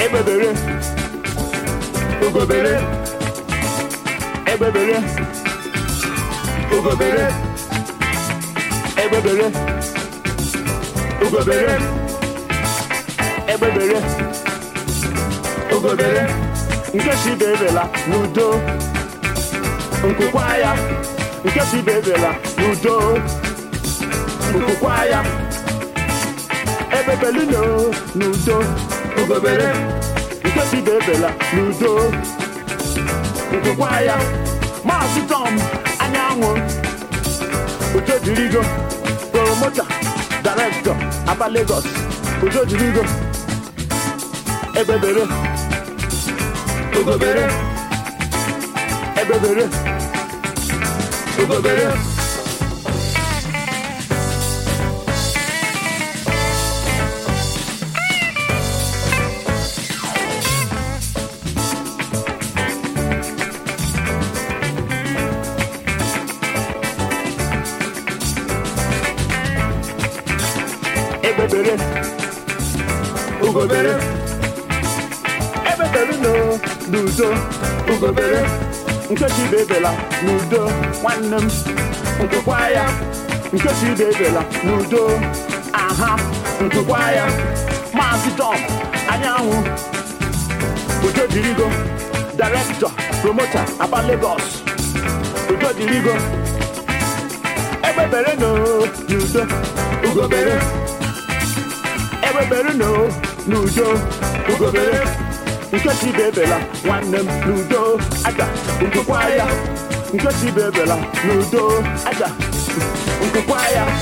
egbebere ugobere egbebere ugobere egbebere ugobere egbebere ugobere nke si bebela n'udo nkụkwa ya nke si bebela n'udo nkụkwa ya ebebelino n'udo ugobere nke si bebela n'udo nkụkwa ya maazị tom anyanwụ udo dirigo promota director aba lagos udo dirigo ebebere ugobere ebebere ugobere ebebere ugobere ebebere no n'udo ugobere nkechi bebela n'udo nwanne m nkụkwa ya nkechi bebela n'udo aha nkụkwa ya maazị tom anyanwụ udo dirigo director promoter aba lagos udo dirigo ebebere no n'udo ugobere ebebere no n'udo ugobere nkechi bebela nwanne m n'udo aja nkụkwa ya nkechi bebela n'udo aja nkụkwa ya